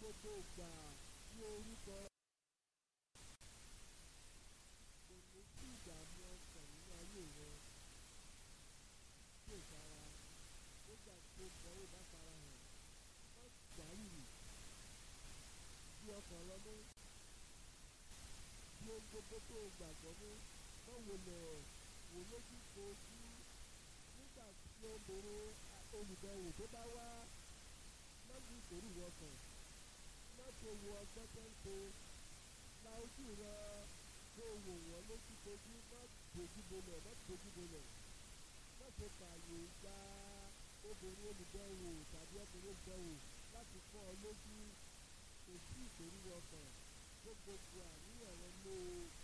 gbogbo ìgbà ní orúkọ. kò ní sí ìdààmú ọkàn nínú ayé rẹ tí ò sára nígbà tó gbọ́wọ́ bá fara hàn má gbárùrù bí ọkàn lọ mú bí ohun gbogbo tó o gbàgbọ́ mú má wòlẹ̀ wò lójú kojú nígbà tí ó lòrò olùbẹ̀wò tó bá wá má ní ìkórù ọkàn má ṣe wo ọgbọ́n tó ń ṣe la ojú rẹ kó o wò wọ́n lójú kojú má dojú bolẹ̀ má dojú bolẹ̀ má ṣe fààyè gba obìnrin olùbẹ̀wò tàbí ọkùnrin olùbẹ̀wò láti fọ́ ọ lójú kò sí ìkórù ọkàn tó gbogbo àníyàn rẹ lé